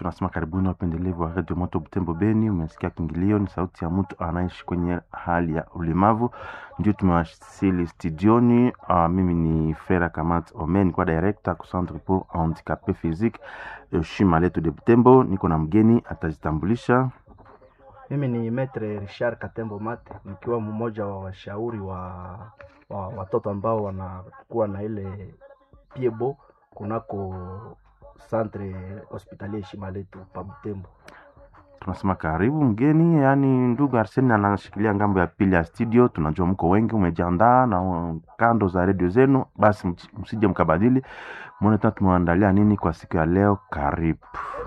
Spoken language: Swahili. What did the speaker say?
tunasema karibuni wapendelevu wa redio moto Butembo Beni. Umesikia kingilio, ni sauti ya mtu anaishi kwenye hali ya ulemavu, ndio tumewasili studioni. Uh, mimi ni Fera Kamat Omen kwa director ku Centre pour handicapé physique shima letu de Butembo. Niko na mgeni atajitambulisha. Mimi ni Metre Richard Katembo Mate, nikiwa mmoja wa washauri wa, wa watoto ambao wanakuwa na ile piebo kunako centre hospitalier shima letu pa Butembo. Tunasema karibu mgeni, yaani ndugu Arseni anashikilia ngambo ya pili ya studio. Tunajua mko wengi, umejiandaa na uh, kando za redio zenu, basi msije mkabadili. Mwone tena tumewaandalia nini kwa siku ya leo. Karibu.